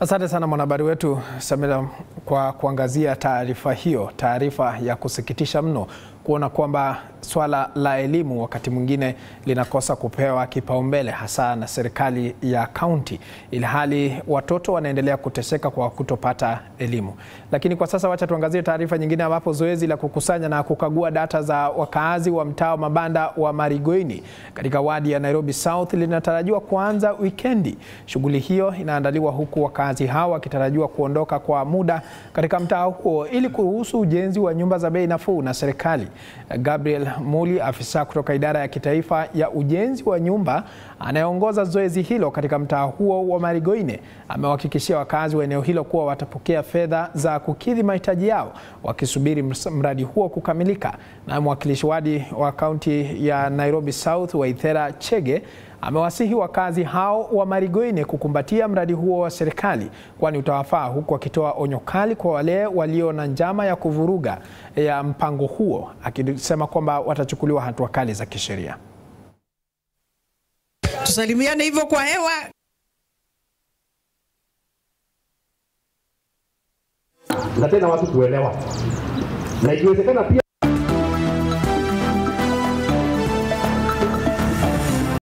Asante sana mwanahabari wetu Samira kwa kuangazia taarifa hiyo, taarifa ya kusikitisha mno kuona kwamba swala la elimu wakati mwingine linakosa kupewa kipaumbele hasa na serikali ya kaunti, ili hali watoto wanaendelea kuteseka kwa kutopata elimu. Lakini kwa sasa wacha tuangazie taarifa nyingine, ambapo zoezi la kukusanya na kukagua data za wakaazi wa mtaa wa mabanda wa Marigoini katika wadi ya Nairobi South linatarajiwa kuanza wikendi. Shughuli hiyo inaandaliwa huku wakazi hao wakitarajiwa kuondoka kwa muda katika mtaa huo ili kuruhusu ujenzi wa nyumba za bei nafuu na serikali. Gabriel Muli, afisa kutoka idara ya kitaifa ya ujenzi wa nyumba anayeongoza zoezi hilo katika mtaa huo wa Marigoine, amewahakikishia wakazi wa eneo hilo kuwa watapokea fedha za kukidhi mahitaji yao wakisubiri mradi huo kukamilika. Na mwakilishi wadi wa kaunti ya Nairobi South Waithera Chege amewasihi wakazi hao wa Marigoine kukumbatia mradi huo wa serikali kwani utawafaa, huku akitoa onyo kali kwa wale walio na njama ya kuvuruga ya mpango huo, akisema kwamba watachukuliwa hatua kali za kisheria. Tusalimiane hivyo kwa hewa. na tena watu kuelewa, na ikiwezekana pia